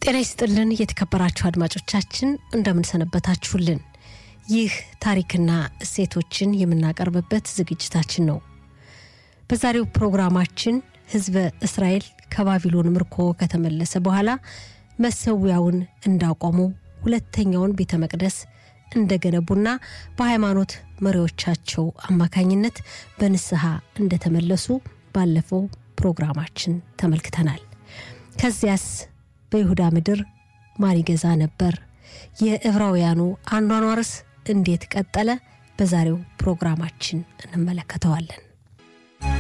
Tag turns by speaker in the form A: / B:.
A: ጤና ይስጥልን የተከበራችሁ አድማጮቻችን እንደምንሰነበታችሁልን። ይህ ታሪክና እሴቶችን የምናቀርብበት ዝግጅታችን ነው። በዛሬው ፕሮግራማችን ሕዝበ እስራኤል ከባቢሎን ምርኮ ከተመለሰ በኋላ መሰዊያውን እንዳቆሙ ሁለተኛውን ቤተ መቅደስ እንደገነቡና በሃይማኖት መሪዎቻቸው አማካኝነት በንስሐ እንደተመለሱ ባለፈው ፕሮግራማችን ተመልክተናል። ከዚያስ በይሁዳ ምድር ማን ይገዛ ነበር? የዕብራውያኑ አኗኗርስ እንዴት ቀጠለ? በዛሬው ፕሮግራማችን እንመለከተዋለን።